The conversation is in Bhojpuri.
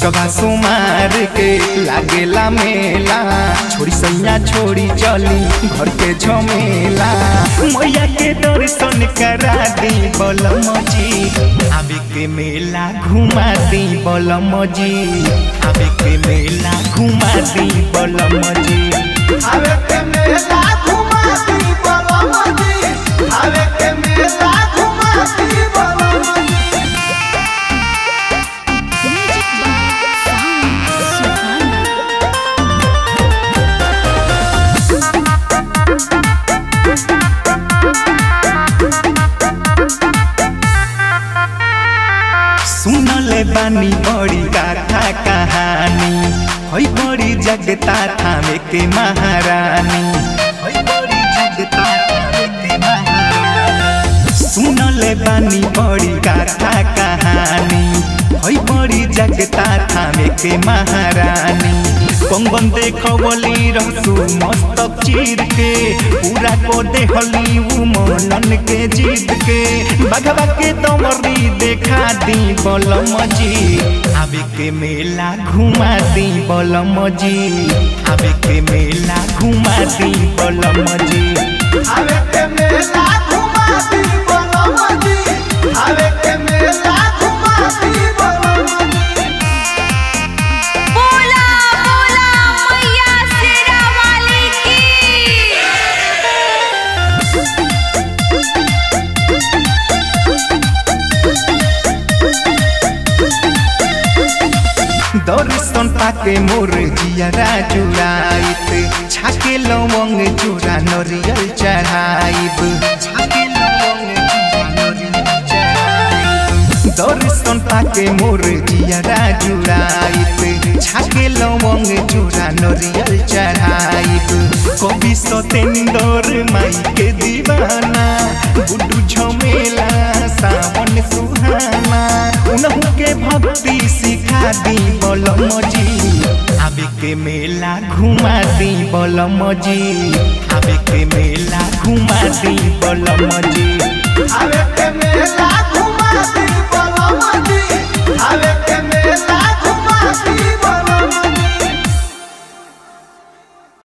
सुकवा सुमार के लागेला मेला छोड़ी सैया छोड़ी चली घर के झमेला मैया के दर्शन करा दी बलम जी आवे के मेला घुमा दी बलम जी आवे के मेला घुमा दी बलम जी आवे के मेला घुमा दी बलम जी आवे के मेला घुमा दी बलम जी Music by Sound Suhana. सुनले बानी बड़ी गाथा कहानी है बड़ी जगता थामे के महारानी है बड़ी जगता थामे के महारानी सुनले बानी बड़ी गाथा कहानी है बड़ी जगता थामे के महारानी कंगन देखवली रहसु मस्तक चीर के पूरा को देहली उ मनन के जीत के बघवा के तमरी देखा दी बलम जी आवे के मेला घुमा दी बलम जी आवे के मेला घुमा दी बलम जी आवे के मेला घुमा दी बलम जी आवे के मेला घुमा दी बलम जी बोला बोला मैया शेरा वाली की दर्शन पाके मोर जियरा जुड़ाइत छाके लवंग चूड़ा नरियल चढ़ाइब छाके लवंग चूड़ा नरियल चढ़ाइब दर्शन पाके मोर जियरा जुड़ाइत छाके लवंग चूड़ा नरियल चढ़ाइब कवि सतेंदर माई के दीवाना गुड्डू झमेला सावन सुहाना उनहु के भक्ति सिखा दी बलम जी आवे के मेला घुमा दी बलम जी आवे के मेला घुमा दी बलम जी आवे के मेला